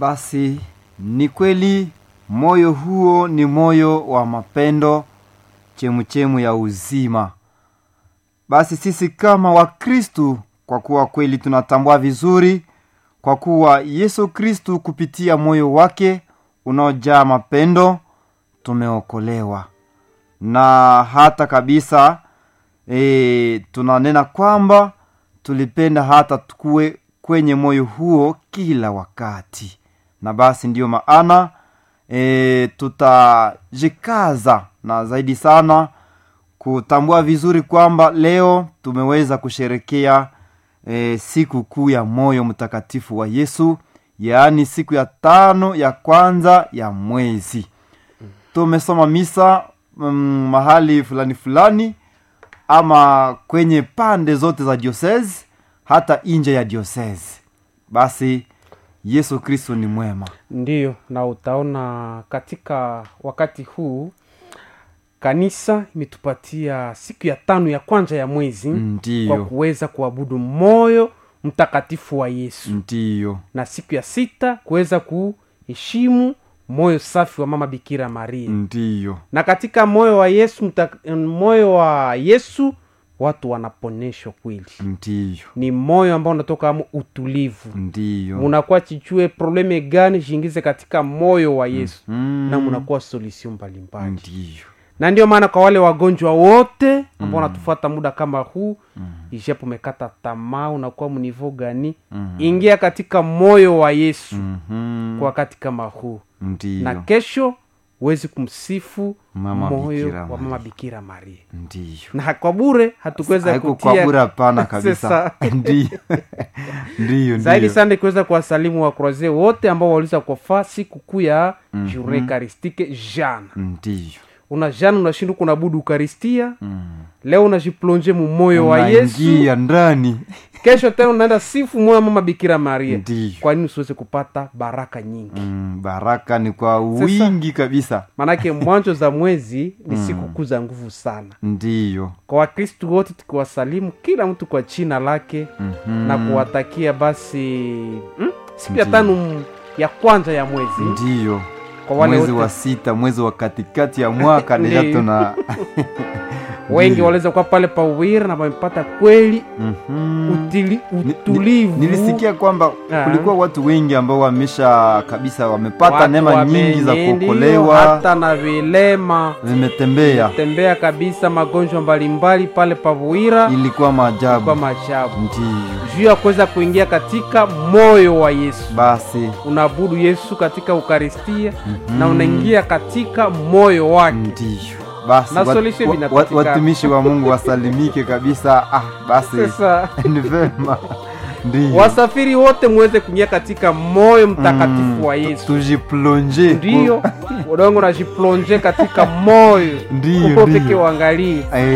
basi ni kweli moyo huo ni moyo wa mapendo chemuchemu ya uzima basi sisi kama wakristu kwa kuwa kweli tunatambua vizuri kwa kuwa yesu kristu kupitia moyo wake unaojaa mapendo tumeokolewa na hata kabisa e, tunanena kwamba tulipenda hata tukuwe kwenye moyo huo kila wakati na basi ndiyo maana e, tutajikaza na zaidi sana kutambua vizuri kwamba leo tumeweza kusherekea e, siku kuu ya moyo mtakatifu wa yesu yaani siku ya tano ya kwanza ya mwezi tumesoma misa mm, mahali fulani fulani ama kwenye pande zote za diocese hata nje ya diocese basi yesu kristo ni mwema ndiyo na utaona katika wakati huu kanisa imetupatia siku ya tano ya kwanza ya mwezi kwa ndiyo kuweza kuabudu moyo mtakatifu wa yesu ndiyo na siku ya sita kuweza kuheshimu moyo safi wa mama bikira maria ndiyo na katika moyo wa yesu mta, moyo wa yesu watu wanaponeshwa kweli ndiyo ni moyo ambao unatoka amo utulivu ndiyo munakuwa chichue probleme gani jiingize katika moyo wa yesu Mm, na munakuwa solution mbalimbali ndiyo na ndio maana kwa wale wagonjwa wote ambao wanatufuata muda kama huu ijapo umekata tamaa unakuwa mnivo gani ingia katika moyo wa yesu Mhm, kwa wakati kama huu na ndiyo kesho huwezi kumsifu Mama moyo Bikira wa Maria. mama bikira maria ndiyo na kwa bure hatukuweza haiko kutia kwa bure hapana kabisa Sasa. ndiyo ndiyo zaidi ndiyo sana kuweza kuwasalimu wakroze wote ambao waliweza kufa siku kuu ya mm journée eucharistique jana ndiyo una jana unashinda kunabudu ukaristia Mm. leo unajiplonge mumoyo wa yesu unaingia ndani kesho tena unaenda sifu moyo wa mama bikira maria ndiyo kwa nini usiweze kupata baraka nyingi mm, baraka ni kwa wingi kabisa maanake mwanzo za mwezi ni siku kuu za nguvu sana ndiyo kwa wakristu wote tukiwasalimu kila mtu kwa china lake Mhm. na kuwatakia basi mm, siku ya tano m- ya kwanza ya mwezi ndiyo kwa wale mwezi wote wa sita mwezi wa katikati ya mwaka deja Ndiyo. tuna wengi Ndiyo. waliweza kuwa pale pawira na wamepata kweli Mhm. utili, Ni- ni- utulivu nilisikia kwamba Ah. kulikuwa watu wengi ambao wamesha kabisa wamepata Watu neema nyingi za wamenye, ndiyo, kuokolewa hata na vilema vimetembea tembea kabisa magonjwa mbalimbali pale pavuira ilikuwa kwa maajabu maajabu ndiyo juu ya kuweza kuingia katika moyo wa yesu basi unaabudu yesu katika ukaristia na unaingia katika moyo wake ndiyo basi Na wat- solution wa- inapatikana. wa- watumishi wa mungu wasalimike kabisa ah, basi sasa ni vema ndiyo wasafiri wote muweze kuingia katika moyo mtakatifu wa yesu tujiplonge ndiyo udongo najiplonje katika moyo Ndiyo, uko peke ndiyo. uangalie Eh,